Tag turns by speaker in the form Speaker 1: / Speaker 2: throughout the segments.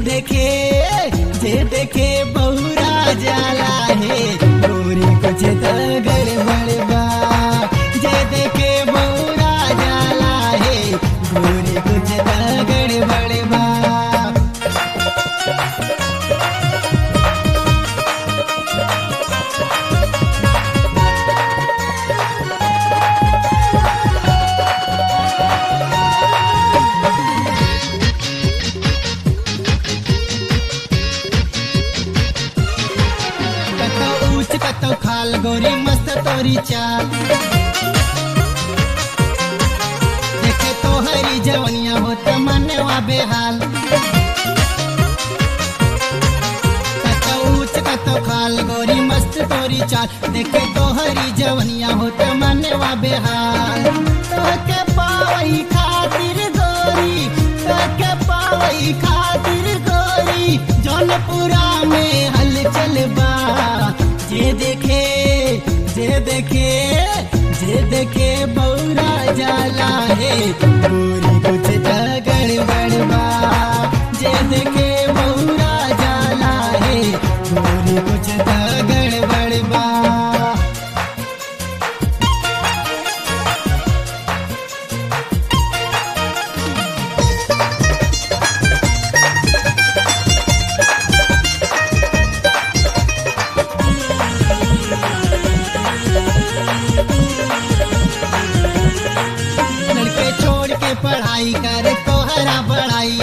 Speaker 1: देखे जे देखे बहुरा जाला है गोरी कुछ तो गड़बड़ बा जे देखे बहुरा जाला है गोरी कुछ तो गड़बड़ बा कतो ऊंच कतो खाल गोरी मस्त तोरी चाल देखे तो हरी जवनिया होत मनवा बेहाल कतो ऊंच कतो खाल गोरी मस्त तोरी चाल देखे तो हरी जवनिया होत मनवा बेहाल तोके पावई खातिर गोरी तोके पावई खातिर गोरी जौनपुरा में हलचल बा जे देखे जे देखे जे देखे बौरा जाला है गोरी कुछ तो गड़बड़ बा जे देखे बौरा जाला है गोरी कुछ तो गड़बड़ बा लड़के छोड़ के पढ़ाई करे तोहरा बड़ाई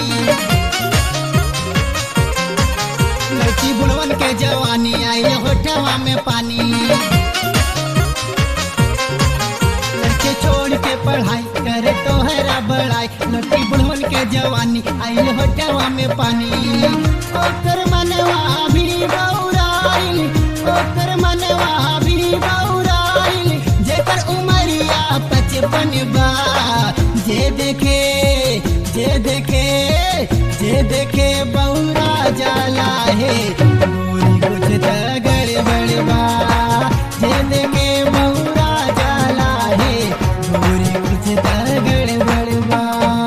Speaker 1: लड़की बुढ़वन के जवानी आई होठवा में पानी लड़के छोड़ के पढ़ाई करे तोहरा बड़ाई लड़की बुढ़वन के जवानी आई होठवा में पानी ओकर मनवा भी बौराइल ओकर मनवा भी बौराइल जेकर उमरिया पचपन बा जे देखे जे देखे जे देखे बौरा जाला है गोरी कुछ तो गड़बड़ बा जे देखे बौरा जाला है गोरी कुछ तो गड़बड़ बा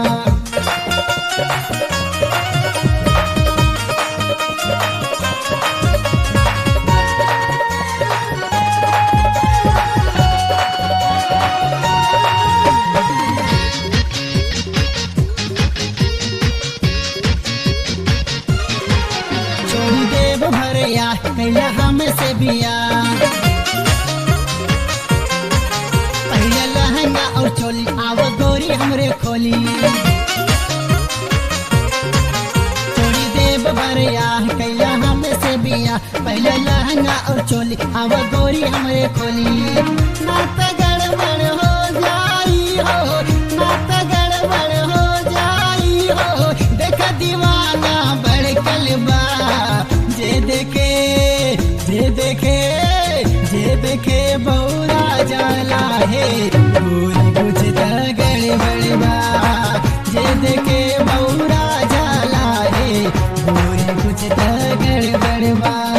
Speaker 1: छोड़ी देव भरया कैला हमसे बिया पहले लहंगा और चोली आव गोरी हमरे खोली छोड़ी देव भरया कैला हमसे बिया पहले लहंगा और चोली आव गोरी हमरे खोली ना तो गड़बड़ हो जाई हो ना तो गड़बड़ हो जाई हो देख दीवाना बड़कल बा जे देखे जे देखे जे देखे बौरा जाला है गोरी कुछ तो गड़बड़ बा जे देखे बौरा जाला है गोरी कुछ तो गड़बड़ बा